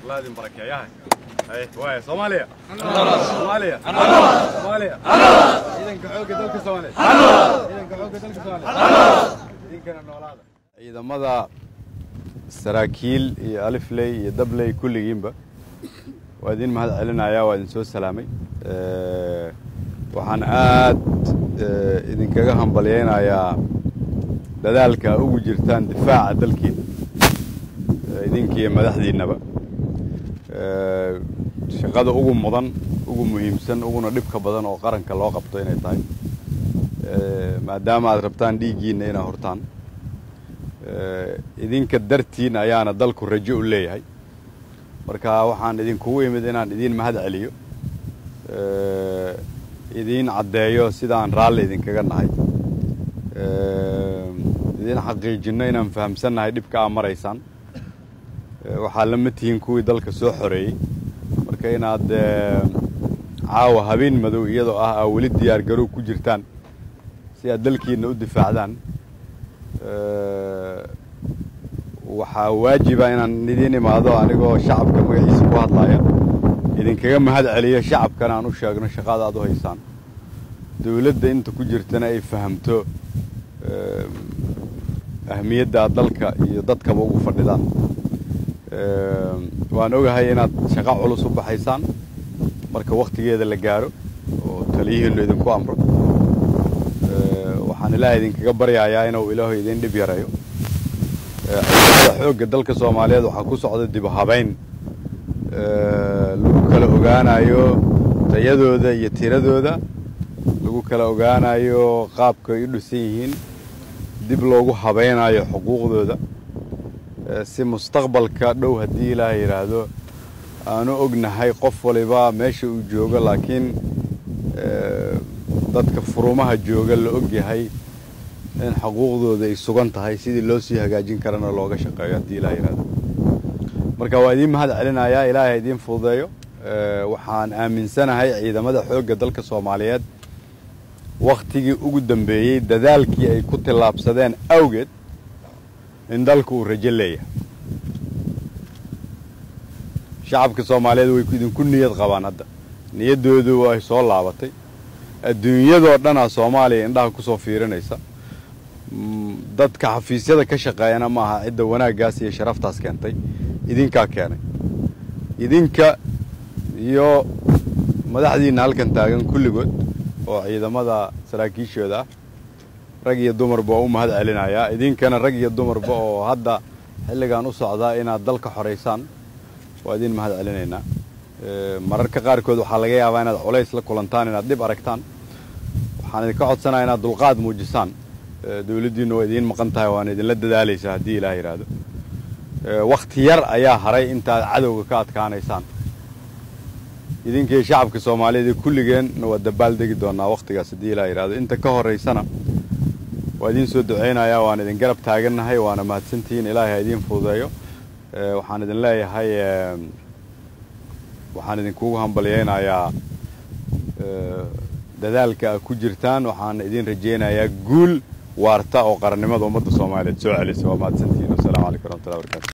الله يدين بركة يا هاي هاي واي صوماليا صوماليا صوماليا إذا كعوك دلك صوماليا إذا كعوك دلك صوماليا إذا كان النولاده ciidamada saraakiil iyo alifley iyo dabley kulligiinba waa idin mahad celinayaa waa idin soo salaamay waxaan aad idinkaga hambalyaynayaa dadaalka ugu jirtaan difaaca dalkiina idinkiiyo madaxdiinnaba shaqada ugu mudan ugu muhiimsan uguna dhibka badan oo qaranka loo qabto inay tahay maadaama aad rabtaan dhiiggiinna inaa hortaan idinka dartiin ayaana dalku rajo u leeyahay marka waxaan idinkugu imid inaan idiin mahad celiyo idiin caddeeyo sidaan raalli idinkaga nahay idiin xaqiijinno inaan fahamsannahay dhibka aa maraysaan waxaa lama tihiin kuwii dalka soo xoreeyey marka inaad caawa habeen madow iyadoo ah aa weli diyaar garow ku jirtaan si aad dalkiinna u difaacdaan waxaa waajiba inaan idiin imaado anigoo shacabka magaciisa ku hadlaya idinkaga mahad celiyo shacabkana aan u sheegno shaqada aad u haysaan dawladda inta ku jirtana ay fahamto ahmiyadda aad dalka iyo dadkaba ugu fadhidaan waan ogahay inaad shaqo culus u baxaysaan marka wakhtigeeda la gaaro oo taliyihiinnu idinku amro waxaan ilaahay idinkaga baryayaa inuu ilaahu idiin dhib yareeyo ciidamada xoogga dalka soomaaliyeed waxaa ku socda dib habayn lagu kala ogaanayo tayadooda iyo tiradooda lagu kala ogaanayo qaabka ay u dhisan yihiin dib loogu habaynayo xuquuqdooda si mustaqbalka dhow haddii ilaahay yidhaahdo aanu ognahay qof waliba meesha uu joogo laakiin dadka furumaha jooga la og yahay in xuquuqdooda ay sugan tahay sidii loo sii hagaajin karana looga shaqeeyo haddii ilaah yidhahdo marka waa idiin mahad celinayaa ilaahay ha idiin fududeeyo waxaan aaminsanahay ciidamada xoogga dalka soomaaliyeed wakhtigii ugu dambeeyey dadaalkii ay ku tillaabsadeen awgeed in dalku uu rajo leeyahay shacabka soomaaliyeed way idinku niyad qabaan hadda niyaddoodu way soo laabatay adduunyadoo dhanaa soomaaliya indhaha ku soo fiirinaysa dadka xafiisyada ka shaqeeyana ma aha cidda wanaaggaas iyo sharaftaas keentay idinkaa keenay idinka iyo madaxdiinna halkan taagan kulligood oo ciidamada saraakiishooda ah rag iyo dumarba oo u mahad celinayaa idinkana rag iyo dumarba oo hadda xilligan u socdaa inaad dalka xoraysaan waa idin mahad celinaynaa mararka qaarkood waxaa laga yaabaa inaad culays la kulantaan inaad dhib aragtaan waxaan idinka codsanaya inaad dulqaad muujisaan dawladdiinnu waa idiin maqan tahay waana idinla dadaalaysaa haddii ilaah yidhaahdo wakhti yar ayaa haray intaaad cadowga ka adkaanaysaan idinkii shacabka soomaaliyeed ee kulligeenna waa dabaal degi doonaa wakhtigaas haddii ilaah yidhahdo inta ka horaysana waa idiin soo ducaynayaa waan idin garab taagannahay waana mahadsantihiin ilaahay ha idiin fududeeyo waxaan idin leeyahay waxaan idinkugu hambalyaynayaa dadaalka a ku jirtaan waxaan idin rajaynayaa guul waarta oo qarannimada ummadda soomaaliyeed soo celisa waa mahadsantihiin wasalaamu calaykum waraxmatullahi barakaatu